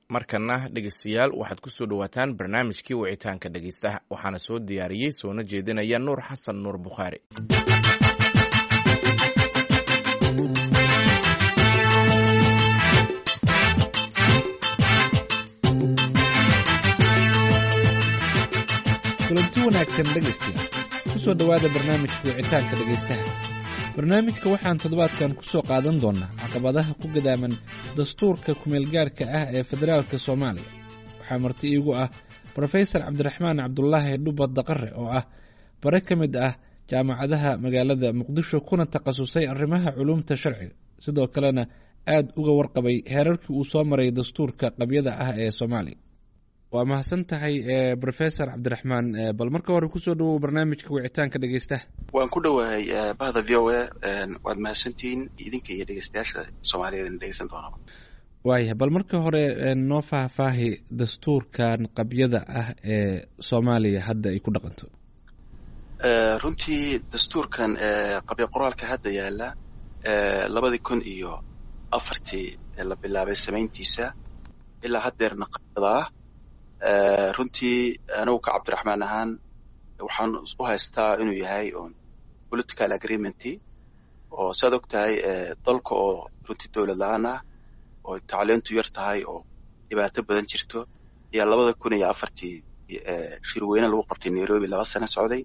markana dhegeystayaal waxaad ku soo dhowaataan barnaamijkii wicitaanka dhegeystaha waxaana soo diyaariyey soona jeedinaya nuur xasan nuur bukhaari kulanti wanaagsan dhegaystayaal ku soo dhowaada barnaamijka wicitaanka dhegaystaha barnaamijka waxaan toddobaadkan ku soo qaadan doonnaa caqabadaha ku gadaaman dastuurka kumeelgaarka ah ee federaalka soomaaliya waxaa marti iigu ah brofesor cabdiraxmaan cabdulaahi dhuba daqare oo ah bare ka mid ah jaamacadaha magaalada muqdisho kuna takhasusay arrimaha culuumta sharciga sidoo kalena aad uga warqabay heerarkii uu soo maray dastuurka qabyada ah ee soomaaliya waa mahadsan tahay brofesor cabdiraxmaan bal marka hore kusoo dhawow barnaamijka wicitaanka dhegeystaha waan ku dhowahay bahda v o a waad mahadsantihiin idinka iyo dhegeystayaasha soomaaliyeed ina dhegeysan doonaba waayah bal marka hore noo faahfaahi dastuurkan qabyada ah ee soomaaliya hadda ay ku dhaqanto runtii dastuurkan qabya qoraalka hadda yaala labadii kun iyo afartii la bilaabay samayntiisa ilaa haddeerna qabyada ah runtii anigu ka cabdiraxmaan ahaan waxaan u haystaa inuu yahay on political agreementy oo saad og tahay dalka oo runtii dowlad la-aan ah oo tacliintu yar tahay oo dhibaato badan jirto ayaa labada kun iyo afartii shirweyne lagu qabtay nairobi laba sano socday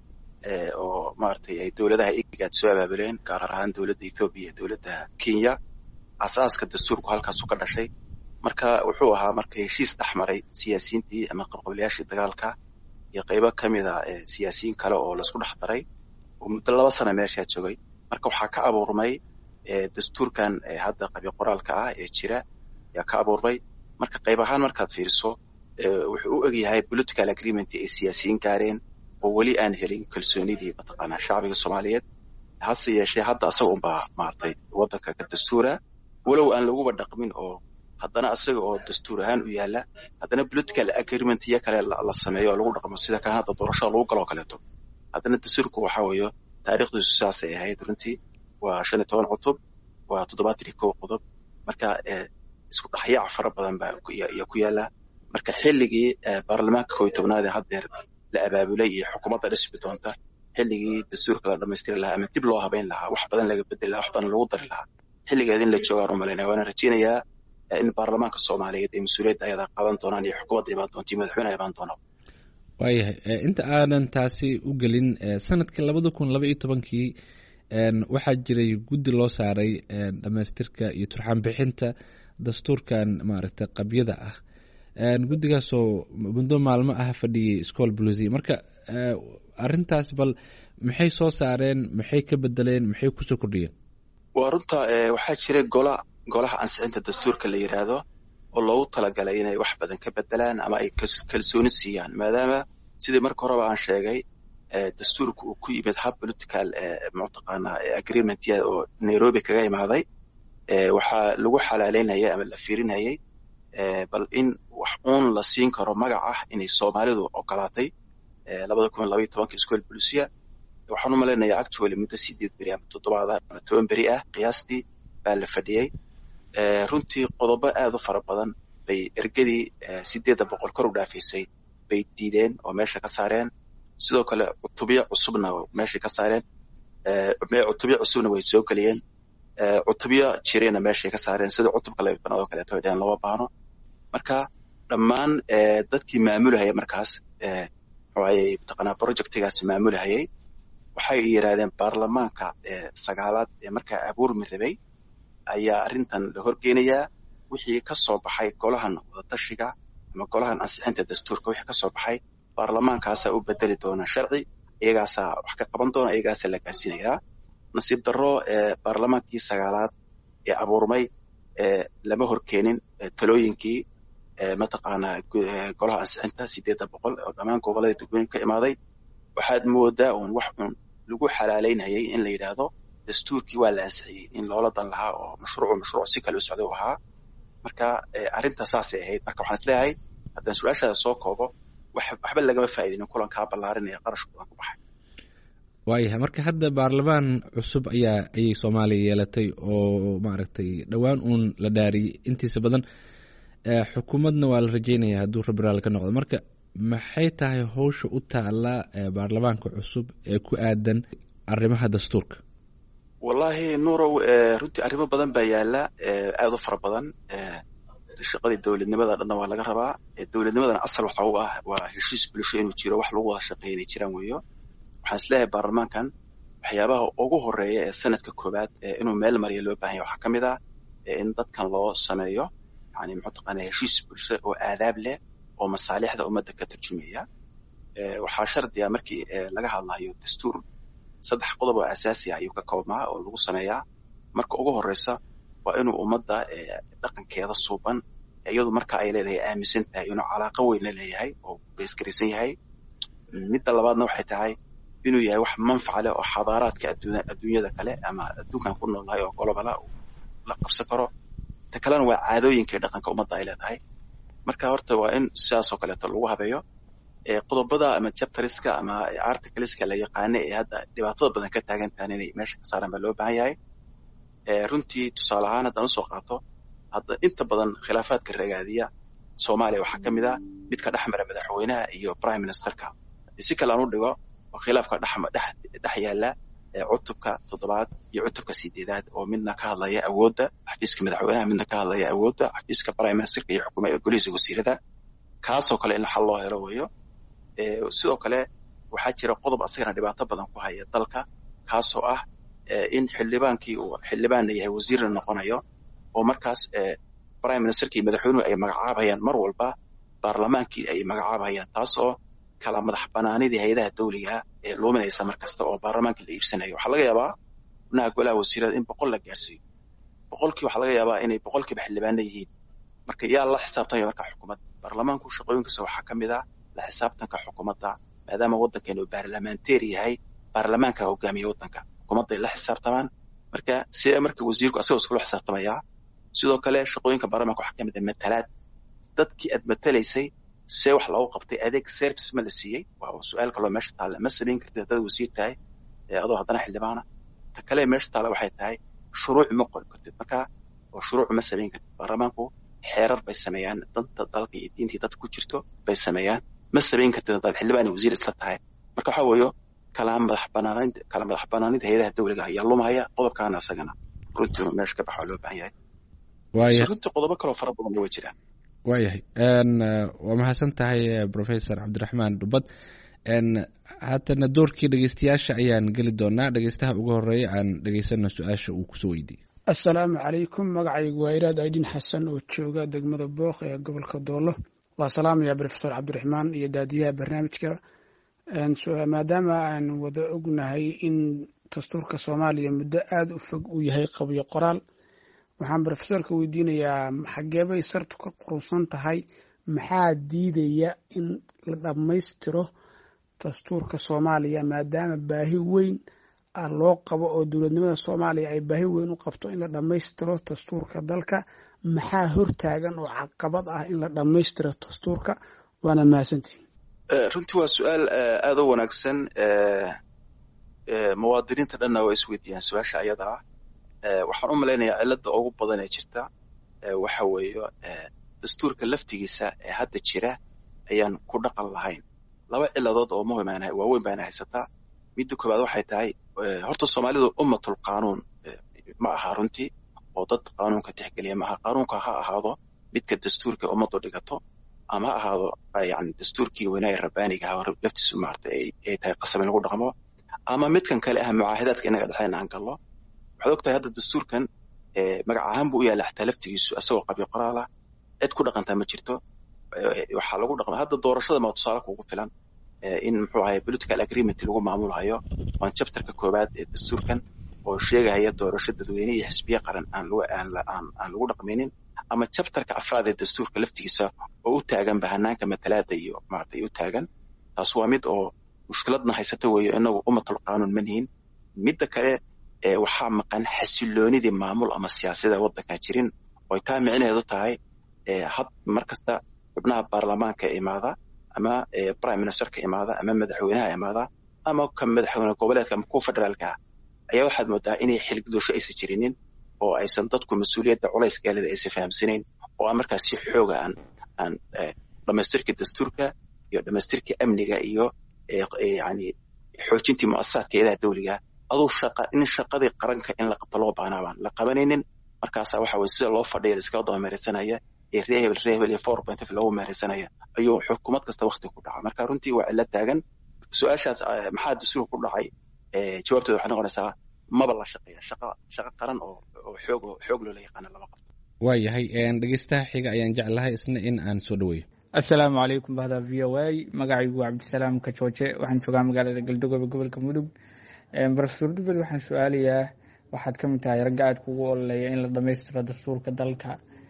oo maaragtay ay dowladaha igaad soo abaabuleen gaar ahaan dowladda ethoobiya iyo dowladda kenya asaaska dastuurku halkaasu ka dhashay marka wuxuu ahaa marka heshiis dhex maray siyaasiyiintii ama qabqablayaashii dagaalka iyo qaybo ka mid a siyaasiyiin kale oo laisku dhex daray oo muddo laba sana meeshaa joogay marka waxaa ka abuurmay dastuurkan hadda qabyo qoraalka ah ee jira ayaa ka abuurmay marka qayb ahaan markaad fiiriso wuxuu u egyahay political agreement ay siyaasiyiin gaareen oo weli aan helin kalsoonidii mataqaanaa shacbiga soomaaliyeed hase yeeshee hadda asaga unbaa maaragtay waddanka ka dastuura walow aan laguba dhaqmin oo haddana asaga oo dastuur ahaan u yaala haddana political agreement iyo kale la sameeyo oo lagu dhaqmo sida kan hadda doorashada lagu galoo kaleeto haddana dastuurku waxa weeyo taariikhdiisu saasay ahayd runtii waa shan iyo toban cutub waa toddobaatan iyo kow qodob marka isku dhexyaac fara badan baa iyo ku yaala marka xilligii baarlamaanka kow iyo tobnaad ee haddeer la abaabulay iyo xukuumadda dhismi doonta xilligii dastuurka la dhamaystiri lahaa ama dib loo habeyn lahaa wax badan laga bedeli lahaa wax badan lagu dari lahaa xilligeed in la joogaan u malaynaya waana rajeynayaa in baarlamaanka soomaaliyeed ay mas-uuliyadda ayadaa qaadan doonaan iyo xukuumadda imaan doonta iyo madaxweyneha imaan doonaa waayahay inta aanan taasi u gelin sanadkii labada kun laba iyo tobankii waxaa jiray guddi loo saaray dhamaystirka iyo turxaan bixinta dastuurkan maaragtay qabyada ah guddigaasoo muddo maalmo ah fadhiyey school blusi marka arrintaas bal maxay soo saareen maxay ka bedeleen maxay kusoo kordhiyeen waa runta waxaa jiray gola golaha ansixinta dastuurka la yidhaahdo oo loogu talagalay inay wax badan ka bedelaan ama ay kalsooni siiyaan maadaama sidii marka horeba aan sheegay dastuurka uu ku yimid hab political mataqaanaa agreement oo nairobi kaga imaaday waxaa lagu xalaaleynayay ama la fiirinayay bal in wax uun la siin karo magac ah inay soomaalidu ogolaatay labada kun labaiyo tobanka school bolusia waxaan u malaynayaa actually muddo sideed beri ama toddobaada ama toban beri ah qiyaastii baa la fadhiyey runtii qodobo aad u fara badan bay ergadii sideedda boqol kor u dhaafaysay bay diideen oo meesha ka saareen sidoo kale cutubyo cusubna meeshay ka saareen cutubyo cusubna way soo geliyeen cutubyo jirayna meeshay ka saareen sida cutubka laybtanaad oo kaleeto ay dheheen lama baahno marka dhammaan dadkii maamulahaya markaas muxuayey mataqaanaa projectigaasi maamulahayay waxay yidhahdeen baarlamaanka sagaalaad ee markaa abuurmi rabay ayaa arrintan la horgeynayaa wixii ka soo baxay golahan wadatashiga ama golahan ansixinta dastuurka wixii ka soo baxay baarlamaankaasaa u bedeli doona sharci iyagaasaa wax ka qaban doona iyagaasaa la gaarsiinayaa nasiib darro baarlamaankii sagaalaad ee abuurmay lama horkeenin talooyinkii mataqaanaa golaha ansixinta sideedda boqol oo dhammaan gobolada degmooyin ka imaaday waxaad moodaa uun wax uun lagu xalaaleynayay in la yidhaahdo dastuurkii waa la ansixiyey in loola dan lahaa oo mashruucu mashruuc si kale u socday u ahaa marka arrinta saasay ahayd marka waxaan isleeyahay haddaan su-aashaada soo koobo waxba lagama faa'iidinin kulankaa ballaarinaya qarash badan ku baxay waayahay marka hadda baarlamaan cusub ayaa ayay soomaaliya yeelatay oo maaragtay dhowaan uun la dhaariyey intiisa badan xukuumadna waa la rajeynaya hadduu rabiraal ka noqdo marka maxay tahay howsha u taala baarlamaanka cusub ee ku aadan arrimaha dastuurka wallahi nuurow runtii arrimo badan baa yaala aada u fara badan shaqadii dowladnimada dhanna waa laga rabaa dowladnimadana asal waxa u ah waa heshiis bulsho inuu jiro wax lagu wada shaqeeya inay jiraan weeyo waxaan isleeyahay baarlamaankan waxyaabaha ugu horeeya ee sanadka koowaad inuu meel mariya loo bahan yahy waxaa ka mid ah in dadkan loo sameeyo yani muxuu taqaana heshiis bulsho oo aadaab leh oo masaalixda ummadda ka turjumaya waxaa shardiga markii laga hadlayo dastuur saddex qodob oo asaasi ah ayuu ka koobmaa oo lagu sameeyaa marka ugu horeysa waa inuu ummadda dhaqankeeda suuban iyadu marka ay leedahay aaminsan tahay inuu calaaqo weyn la leeyahay oo beesgaraysan yahay midda labaadna waxay tahay inuu yahay wax manfaca leh oo xadaaraadka adduunyada kale ama adduunkan ku noolnahay oo golobala la qabsan karo ta kalena waa caadooyinkai dhaqanka ummadda ay leedahay marka horta waa in sidaasoo kaleeto lagu habeeyo qodobada ama chapteriska ama articleska la yaqaana ee hadda dhibaatada badan ka taagan tahan inay meesha ka saaraan baa loo baahan yahay runtii tusaale ahaan haddaan usoo qaato hadda inta badan khilaafaadka ragaadiya soomaaliya waxaa ka mid ah midka dhexmara madaxweynaha iyo prime ministerka haddii si kale aan u dhigo oo khilaafka dhex yaala cutubka toddobaad iyo cutubka sideedaad oo midna ka hadlaya awoodda xafiiska madaxweynaha midna ka hadlaya awoodda xafiiska prime ministerka iyo xukuma golihiisa wasiirada kaasoo kale in xal loo helo weeyo sidoo kale waxaa jira qodob asagana dhibaato badan ku haya dalka kaasoo ah in xildhibaankii uu xildhibaanna yahay wasiirna noqonayo oo markaas prime ministerkii madaxweynuhu ay magacaabayaan mar walba baarlamaankii ay magacaabayaan taas oo kala madax banaanidii hay-adaha dawliga ee luuminaysa mar kasta oo baarlamaankii la iibsanayo waxaa laga yaabaa xubnaha golaha wasiirada in boqol la gaarsiiyo boqolkii waxaa laga yaabaa inay boqolkiiba xildhibaana yihiin marka yaa la xisaabtamaya marka xukuumadda baarlamaanku shaqooyinkiisa waxaa ka mid ah la xisaabtanka xukuumadda maadaama waddankeenu uu baarlamaanteer yahay baarlamaanka hogaamiya waddanka xukuumadday la xisaabtamaan marka sidee marka wasiirku asagoo iskula xisaabtamayaa sidoo kale shaqooyinka baarlamaanka waxaa ka mid ah matalaad dadkii aad matalaysay see wax loogu qabtay adeeg service ma la siiyey waa su-aal kaloo meesha taalla ma samayn kartid haddaad wasiir tahay adoo haddana xildhibaana ta kale meesha taalla waxay tahay shuruuc ma qori kartid marka oo shuruuc ma samayn kartid baarlamaanku xeerar bay sameeyaan danta dalka iyo diintii dadka ku jirto bay sameeyaan ma samayn kartid haddaad xildhibaan iyo wasiir isla tahay marka waxaa weeyo kala madax banaanid kala madax banaanida hay-adaha dawliga ayaa lumaya qodobkaana isagana runtii inuu meesha ka baxo loo baahan yahay runtii qodobo kaloo fara badan way jiraan waayahay waa mahadsan tahay professor cabdiraxmaan dhubad haatana doorkii dhegeystayaasha ayaan geli doonaa dhegeystaha ugu horeeya aan dhegeysano su-aasha uu kusoo weydiiyey assalaamu calaykum magacaygu waa iraad aydin xasan oo jooga degmada booq ee gobolka doolo waa salaamaya profesor cabdiraxmaan iyo daadiyaha barnaamijka maadaama aan wada ognahay in dastuurka soomaaliya muddo aada u fog uu yahay qabyo qoraal waxaan rofesorka weydiinayaa xageebay sartu ka qurunsan tahay maxaa diidaya in la dhammaystiro dastuurka soomaaliya maadaama baahi weyn ah loo qabo oo dowladnimada soomaaliya ay baahi weyn u qabto in la dhammaystiro dastuurka dalka maxaa hortaagan oo caqabad ah in la dhammaystiro dastuurka waana mahadsantihi runtii waa su-aal aada u wanaagsan muwaadiniinta dhanna waa isweydiiyaan su-aasha ayada ah waxaan u malaynayaa cilada ugu badan ee jirta waxa weeye dastuurka laftigiisa ee hadda jira ayaan ku dhaqan lahayn laba ciladood oo muhim waaweyn baana haysataa midda koowaad waxay tahay horta soomaalidu ummatul qaanuun ma aha runtii oo dad qaanuunka tixgeliya maaha qaanuunka ha ahaado midka dastuurka ummaddu dhigato ama ha ahaado yani dastuurkii weynaa rabbaaniga aha laftiisu maarata ay tahay qasab in lagu dhaqmo ama midkan kale ah mucaahidaadka inaga dhexeyn aan gallo waxaad ogtahay hadda dastuurkan magac ahaan buu u yaalla xataa laftigiisu asagoo qabyo qoraal ah cid ku dhaqantaa ma jirto waxaa lagu dhaqma hadda doorashada maa tusaale kugu filan in muxuu ahay political agreement lagu maamulhayo waan chapterka koowaad ee dastuurkan oo sheegahaya doorasho dadweyne iyo xisbiye qaran aan aan lagu dhaqmaynin ama chapterka afraad ee dastuurka laftigiisa oo u taagan bahanaanka matalaada iyo maaragtay u taagan taas waa mid oo mushkiladna haysata weeyo inagu ummatul qaanuun manihin midda kale waxaa maqan xasiloonidii maamul ama siyaasada waddankan jirin oy taa micnaheedu tahay had mar kasta xubnaha baarlamaanka imaada ama prime ministerka imaada ama madaxweynaha imaada ama ka madaxweyne goboleedka ama kuwa federaalka ah ayaa waxaad moodaa inay xilgudosho aysan jirinin oo aysan dadku mas-uuliyadda culays gaalida aysan fahamsanayn oo aan markaas si xooga aan aan dhamaystirka dastuurka iyo dhamaystirka amniga iyo yani xoojintii muasasaadka eedaha dawliga aduu shaqa in shaqadii qaranka in la qabto loo baanaa baan la qabanaynin markaasa waxa weye sida loo fadhiya iskaga daba meereysanaya ee ree hebel ree hebel iyo four point loogu meereysanaya ayuu xukuumad kasta wakti ku dhaca marka runtii waa cilo taagan su-aashaas maxaa dastuurka ku dhacay jawaabteeda waxay noqonaysaa maba la shaqeeya shaqa shaqo qaran oo oo xoog xoog loola yaqaana lama qabto waayahay dhegeystaha xiga ayaan jeclahay isna in aan soo dhaweeyo assalaamu calaykum bahda v o a magacaygu waa cabdisalaam kajooje waxaan joogaa magaalada galdogobe gobolka mudug profesor dubel waxaan su-aalayaa waxaad ka mid tahay ragga aad kugu ololeeya in la dhamaystiro dastuurka dalka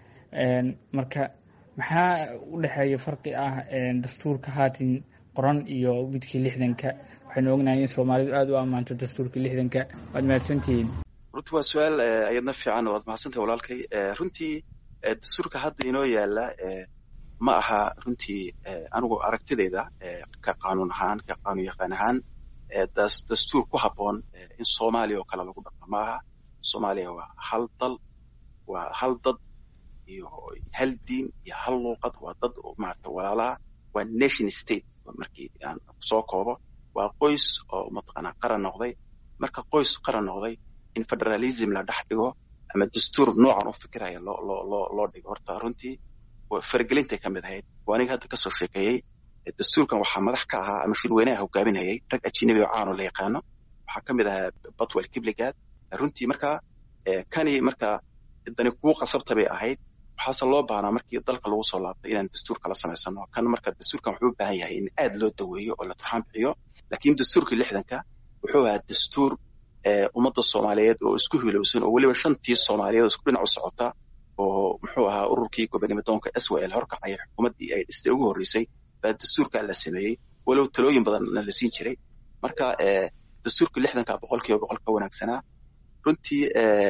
marka maxaa u dhexeeya farqi ah dastuurka haatan qoran iyo midkii lixdanka waxaynu ognahay in soomaalidu aada u ammaanto dastuurka lixdanka waad mahadsantihiin runtii waa su-aal ayadna fiican waad mahadsantahay walaalkay runtii dastuurka hadda inoo yaala ma aha runtii anigu aragtidayda ka qaanuun ahaan ka qaanuun yaqaan ahaan dastuur ku habboon in soomaaliya oo kale lagu dhaqmo ma aha soomaaliya waa hal dal waa hal dad iyo hal diin iyo hal luuqad waa dad maarata walaalaha waa nation state markii aan soo koobo waa qoys oo mataqaanaa qaran noqday marka qoys qaran noqday in federalism la dhex dhigo ama dastuur noocan u fikiraya loo loo loo loo dhigo horta runtii faragelintay ka mid ahayd waa aniga hadda kasoo sheekeeyey dastuurkan waxaa madax ka ahaa ama shirweynaha hogaaminayay rag ajinabi oo caano la yaqaano waxaa ka mid ahaa batwell kibligaad runtii marka kani marka dani kugu qasabta bay ahayd waxaase loo baahnaa markii dalka lagu soo laabtay inaan dastuur kala samaysano kan marka dastuurkan wuxuu u baahan yahay in aad loo daweeyo oo la turxaan bixiyo laakiin dastuurkii lixdanka wuxuu ahaa dastuur ummadda soomaaliyeed oo isku hilowsan oo weliba shantii soomaaliyeed oo isku dhinac u socota oo muxuu ahaa ururkii gobonimodoonka s w l horkacaya xukuumaddii ay dhistay ugu horreysay baa dastuurkaa la sameeyey walow talooyin badanna la siin jiray marka dastuurka lixdanka boqol kiiba boqol ka wanaagsanaa runtii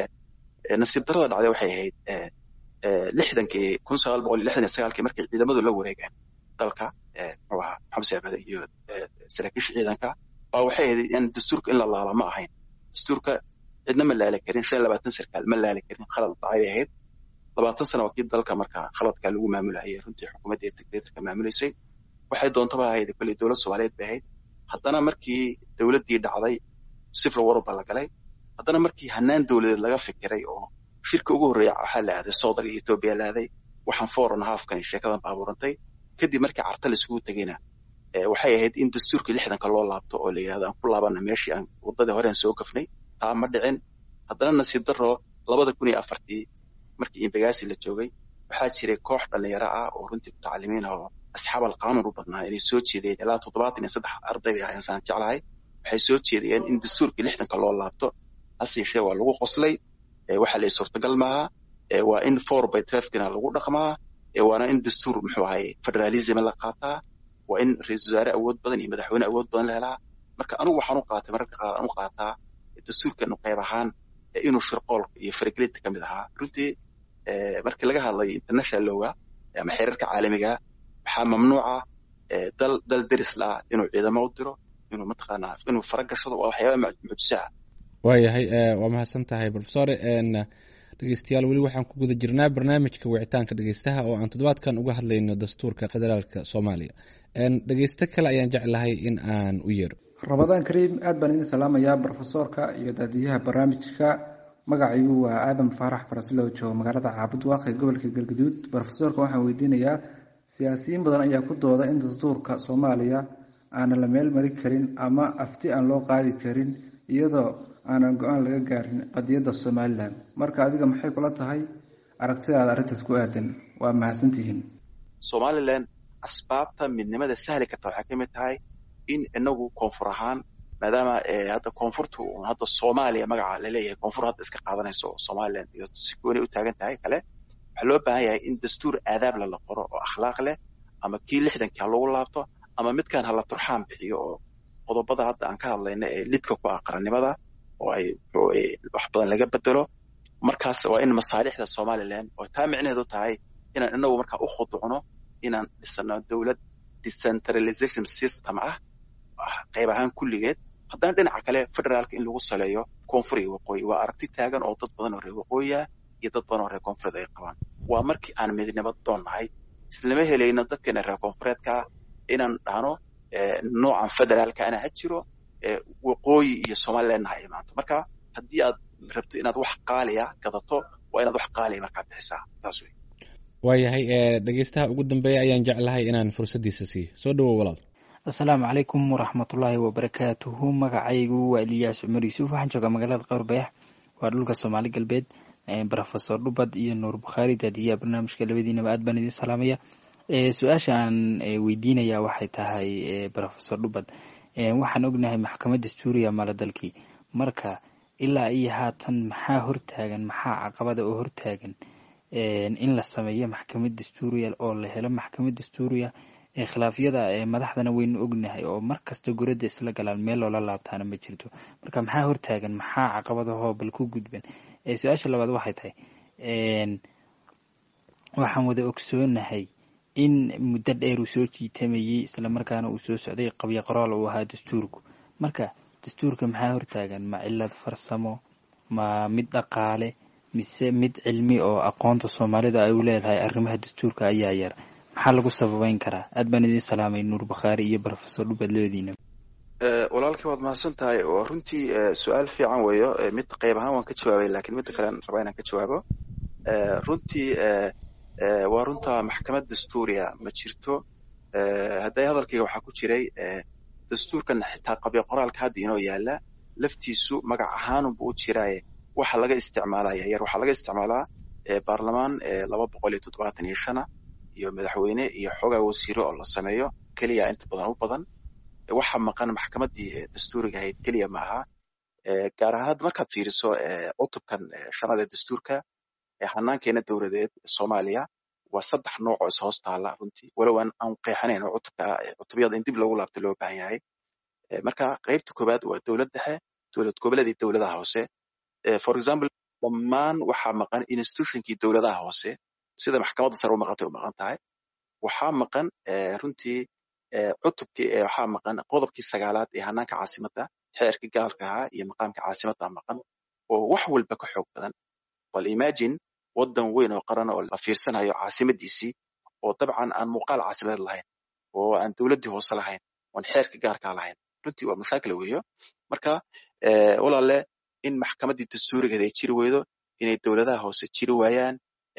nasiib darada dhacday waxay ahayd lixdankii kun sagaal boqol iyo lixdan iyo sagaalkii markay ciidamadu la wareegeen dalka muxuu ahaa maxamed saabade iyo saraakiisha ciidanka baa waxay ahayd in dastuurka in la laala ma ahayn dastuurka cidna ma laali karin shan iyo labaatan sarkaal ma laali karin khalad dhacay bay ahayd labaatan sana waa kii dalka marka khaladkaa lagu maamulayay runtii xukuumadda dictatorka maamulaysay waxay doontaba ahayd kolley dowlad soomaaliyeed bay ahayd haddana markii dowladdii dhacday sifil war baa la galay haddana markii hanaan dowladeed laga fikiray oo shirka ugu horreeya waxaa la aaday soodal iyo etoobiya la aaday waxaan foreign halfkani sheekadan baabuurantay kadib markii carta la isugu tegeyna waxay ahayd in dastuurkii lixdanka loo laabto oo la yidhahdo aan ku laabana meeshii aan waddadii hore aan soo gafnay taa ma dhicin haddana nasiib daro labada kun iyo afartii markii imbagaasi la joogay waxaa jiray koox dhallinyaro ah oo runtii mutacalimiin ah oo asxaab alqaanuun u badnaa inay soo jeedeen ilaa toddobaatan iyo saddex arday bay ahayn saan jeclahay waxay soo jeedayeen in dastuurkii lixdanka loo laabto hase yeeshee waa lagu qoslay waxa la suurtagal maaha waa in four by twelvekina lagu dhaqmaa waana in dastuur muxuu ahaye federalism la qaataa waa in ra-iisul wasaare awood badan iyo madaxweyne awood badan la helaa marka anigu waxaan u qaatay mararka qaar aan u qaataa dastuurkanu qayb ahaan inuu shirqoolka iyo faragelinta ka mid ahaa runtii markii laga hadlayo international lowga ama xeerarka caalamiga waxaa mamnuuca dal dal deris la ah inuu ciidamo u diro inuu mataqaanaa inuu fara gashado waa waxyaaba mucjisa ah waayahay waa mahadsan tahay profesore dhegeystayaal weli waxaan ku guda jirnaa barnaamijka wicitaanka dhegeystaha oo aan toddobaadkan uga hadlayno dastuurka federaalka soomaaliya dhegeysto kale ayaan jeclahay in aan u yeero ramadaan kariim aad baan idin salaamayaa brofesoorka iyo daadiyaha barnaamijka magacaygu waa aadam faarax faraslow joogo magaalada caabud waaqee gobolka galgaduud brofesoorka waxaan weydiinayaa siyaasiyiin badan ayaa ku dooda in dastuurka soomaaliya aanan la meel mari karin ama afti aan loo qaadi karin iyadoo aanan go-aan laga gaarin qadiyadda somalilan marka adiga maxay kula tahay aragtidaada arrintaas ku aadan waa mahadsantihiin somalilan asbaabta midnimada sahli karta waxay ka mid tahay in inagu koonfur ahaan maadaama hadda koonfurtu hadda soomaaliya magaca laleeyahay koonfur hadda iska qaadanayso somalilan iyo si gooni u taagan tahay kale waxaa loo baahan yahay in dastuur aadaable la qoro oo akhlaaq leh ama kii lixdankii ha lagu laabto ama midkan hala turxaan bixiyo oo qodobada hadda aan ka hadlayna ee lidka ku ah qarannimada oo ay wax badan laga bedelo markaas waa in masaalixda somalilan oo taa micnaheedu tahay inaan inagu markaa u khuducno inaan dhisano dowlad decentralization system ah qayb ahaan kulligeed haddana dhinaca kale federaalka in lagu saleeyo koonfur iyo waqooyi waa aragti taagan oo dad badan oo reer waqooyi ah iyo dad badan oo reer koonfureed ay qabaan waa markii aan midnimo doon nahay islama helayno dadkeena reer koonfureedka inaan dhahno noocan federaalka ana ha jiro waqooyi iyo somalilandna ha imaanto marka haddii aad rabto inaad wax qaaliya gadato waa inaad wax qaaliya markaa bixisaa taas wey waayahay dhegeystaha ugu dambeeya ayaan jeclahay inaan fursaddiisa siiyo soo dhawow walaal asalaamu calaykum waraxmatullaahi wabarakaatuhu magacaygu waa eliyaas cumar yuusuf waxaan joogaa magaalada qowr bayax waa dhulka soomaali galbeed rofesor dhubad iyo nuur bukhaari daadiyaha barnaamijka labadiinaba aad baan idin salaamaya su-aasha aan weydiinaya waxay tahay rofesor dhubad waxaan ognahay maxkamad dastuuriya mala dalkii marka ilaa iyo haatan maxaa hortaagan maxaa caqabada oo hortaagan in la sameeyo maxkamad dastuuriya oo la helo maxkamad dastuuriya khilaafyada madaxdana waynu ognahay oo mar kasta guradda isla galaan meel loola laabtaana ma jirto marka maxaa hortaagan maxaa caqabadahoo bal ku gudban su-aasha labaad waxay tahay waxaan wada ogsoonahay in muddo dheer uu soo jiitamayey islamarkaana uu soo socday qabyo qoraal uu ahaa dastuurku marka dastuurka maxaa hortaagan ma cilad farsamo ma mid dhaqaale mise mid cilmi oo aqoonta soomaalida ay u leedahay arrimaha dastuurka ayaa yar maxaa lagu sababeyn karaa aad baan idin salaamay nuur bakhaari iyo rofesor dhubad labadiina walaalkii waad mahadsan tahay oo runtii su-aal fiican weeyo mid qayb ahaan waan ka jawaabay lakiin midda kale rabaa inaan ka jawaabo runtii waa runta maxkamad dastuuriya ma jirto hadday hadalkayga waxaa ku jiray dastuurkan xitaa qabyo qoraalka hadda inoo yaala laftiisu magac ahaanunba u jiraaye waxa laga isticmaalaya yar waxaa laga isticmaalaa baarlamaan laba boqol iyo toddobaatan iyo shana iyo madaxweyne iyo xoogaa wasiiro oo la sameeyo keliya inta badan u badan waxa maqan maxkamaddii dastuuriga ahayd keliya ma aha gaar ahaan hadda markaad fiiriso cutubkan shanaad ee dastuurka hanaankeena dowladeed soomaaliya waa saddex nooc oo is hoos taala runtii walow aan aan qeexanayn oo cutubka cutubyada in dib loogu laabto loo baahan yahay marka qaybta koowaad waa dowlad dhexe dowlad goboleed iyo dowladaha hoose for example dhammaan waxaa maqan institutionkii dowladaha hoose sida maxkamadda sare u maqantay u maqan tahay waxaa maqan runtii cutubkii waxaa maqan qodobkii sagaalaad ee hanaanka caasimadda xeerkii gaalka ahaa iyo maqaamka caasimadda maqan oo wax walba ka xoog badan bal imagine waddan weyn oo qaran oo la fiirsanayo caasimadiisii oo dabcan aan muuqaal caasimadeed lahayn oo aan dowladdii hoose lahayn oon xeerka gaarkaa lahayn runtii waa mashaakil weeyo marka walaale in maxkamaddii dastuurigeed ay jiri weydo inay dowladaha hoose jiri waayaan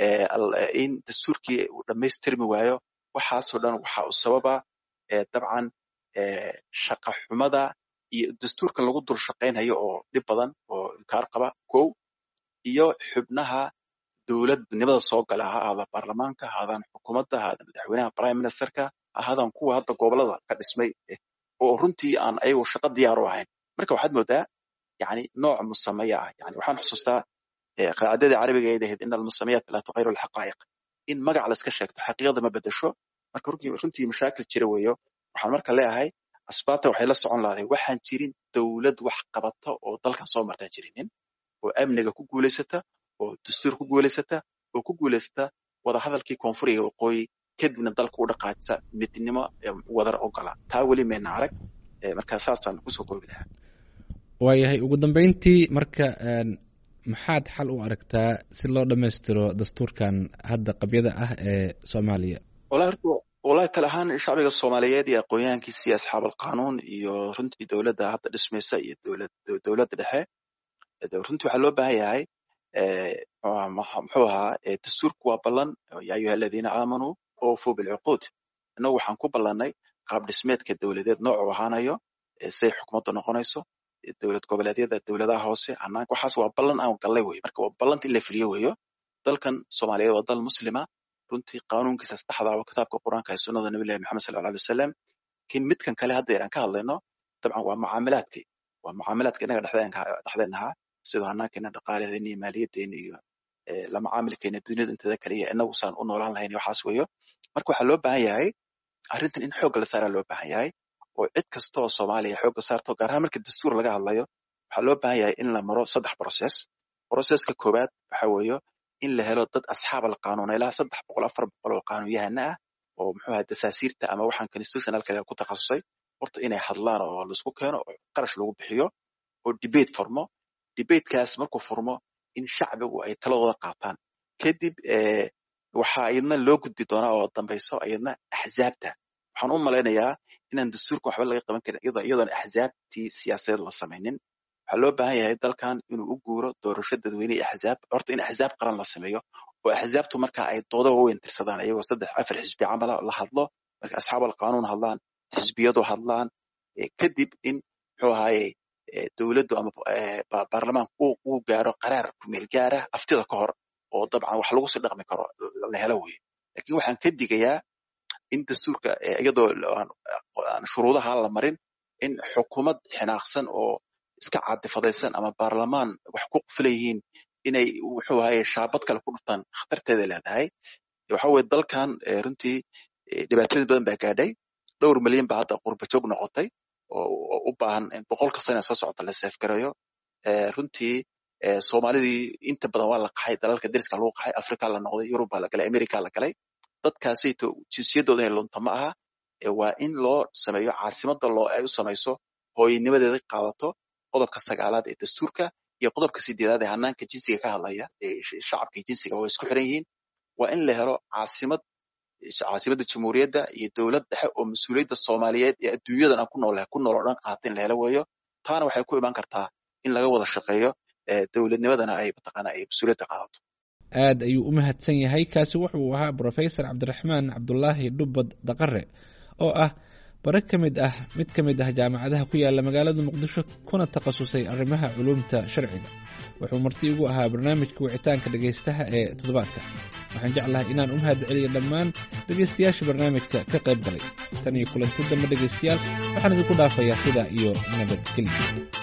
in dastuurkii uu dhammaystirmi waayo waxaasoo dhan waxa u sababa dabcan shaqa xumada iyo dastuurkan lagu dul shaqaynhayo oo dhib badan oo inkaar qaba kow iyo xubnaha dowladnimada soo gala ha ahaada baarlamaanka ha ahaadaan xukuumadda ha ahaadaan madaxweynaha prime ministerka ha ahaadaan kuwa hadda gobolada ka dhismay oo runtii aan ayagu shaqo diyaar u ahayn marka waxaad moodaa yani nooc musameya ah yani waxaan xusuustaa qaacidadii carabiga ay ahayd ina almusamayaat laa tuqayru alxaqaa'iq in magac la iska sheegto xaqiiqada ma bedesho marka runtii mashaakil jira weeyo waxaan marka leeyahay asbaabta waxay la socon lahaday waxaan jirin dowlad wax qabata oo dalkan soo martaan jirinin oo amniga ku guulaysata oo dastuur ku guulaysata oo ku guulaysata wadahadalkii koonfuriga waqooyi kadibna dalka u dhaqaajisa midnimo wadar ogola taa weli mayna arag marka saasaan kusoo koobi lahaa waayahay ugu dambeyntii marka maxaad xal u aragtaa si loo dhammaystiro dastuurkan hadda qabyada ah ee soomaaliya wallahi horta wallahi tal ahaan shacbiga soomaaliyeed iyo aqoonyahankiisa iyo asxaab alqanuun iyo runtii dowladda hadda dhismaysa iyo dowlad dowladda dhexe runtii waxaa loo baahan yahay muxuu ahaa dastuurku waa ballan yaa ayuha aladiina aamanuu oofuu bilcuquud innagu waxaan ku ballannay qaab dhismeedka dowladeed noocuu ahaanayo say xukuumadda noqonayso dowlad goboleedyada dowladaha hoose hanaanka waxaas waa ballan aan gallay wey marka waa ballanta in la fuliyo weeyo dalkan soomaaliyeed waa dal muslima runtii qaanuunkiisa saddexda oo kitaabka qur-aanka ee sunnada nabilahi maxamed sal alla alay wasalam lakin midkan kale hadda aan ka hadlayno dabcan waa mucaamilaadkii waa mucaamilaadka innaga dhexdeen ahaa sidoo hanaankeena dhaqaalaheena iyo maaliyaddeena iyo la macaamilkeena duniyada inteeda kale iyo inagu saan u noolaan lahayn waxaas weeyo marka waxaa loo baahan yahay arrintan in xoogga la saaraa loo baahan yahay oo cid kasta oo soomaaliya xoogga saarto gaar ahaan marka dastuur laga hadlayo waxaa loo baahan yahay in la maro saddex process processka koowaad waxa weeyo in la helo dad asxaab alqaanuun ilaa saddex boqol afar boqol oo qaanuunyahana ah oo muxuu ahaa dasaasiirta ama waxaan constitutionalka ku takhasusay horta inay hadlaan oo laisku keeno oo qarash lagu bixiyo oo debate furmo debatekaas markuu furmo in shacbigu ay taladooda qaataan kadib waxaa iyadna loo gudbi doonaa oo dambayso iyadna axzaabta waxaan u malaynayaa inaan dastuurka waxba laga qaban karin iyadoon axzaabtii siyaasadeed la samaynin waxaa loo baahan yahay dalkan inuu u guuro doorasho dadweyne iyo axzaab horta in axzaab qaran la sameeyo oo axzaabtu marka ay dooda waaweyn tirsadaan iyagoo saddex afar xisbi camala la hadlo marka asxaab alqanuun hadlaan xisbiyadu hadlaan kadib in muxuu ahaaye dowladdu ama baarlamaanku uu gaaro qaraar kumeel gaara aftida ka hor oo dabcan wax lagu sii dhaqmi karo la helo weye lakin waxaan ka digayaa in dastuurka iyadoo aan shuruudaha la marin in xukuumad xinaaqsan oo iska caadifadaysan ama baarlamaan wax ku qufilayihiin inay wuxuu ahaye shaabad kale ku dhuftaan khatarteeda leedahay waxa weye dalkan runtii dhibaatooyin badan baa gaadhay dhowr milyan baa hadda qurbajoog noqotay oo u baahan in boqolka sano soo socota la seefgareeyo runtii soomaalidii inta badan waa la qaxay dalalka deriska lagu qaxay africa la noqday yurub baa la galay america la galay dadkaasayto jinsiyadooda inay lunta ma aha waa in loo sameeyo caasimada loo ay u samayso hooyanimadeeda qaadato qodobka sagaalaad ee dastuurka iyo qodobka sideedaad ee hanaanka jinsiga ka hadlaya ee shacabka jinsiga waa isku xiran yihiin waa in la helo caasimad caasimadda jamhuuriyadda iyo dowlad dhexe oo mas-uuliyadda soomaaliyeed ee adduunyadan aan ku noolahay ku nool oo dhan qaata in la helo weeyo taana waxay ku imaan kartaa in laga wada shaqeeyo dowladnimadana ay mataqaana ay mas-uuliyadda qaadato aad ayuu u mahadsan yahay kaasi wuxuu ahaa brofesor cabdiraxmaan cabdulaahi dhubbad daqare oo ah bare ka mid ah mid ka mid ah jaamacadaha ku yaala magaalada muqdisho kuna takhasusay arrimaha culuumta sharciga wuxuu marti ugu ahaa barnaamijka wicitaanka dhegaystaha ee toddobaadka waxaan jeclahay inaan u mahad celiyo dhammaan dhegaystayaasha barnaamijka ka qayb galay tan iyo kulanti dambe dhegaystayaal waxaan idinku dhaafayaa sidaa iyo nabadgelya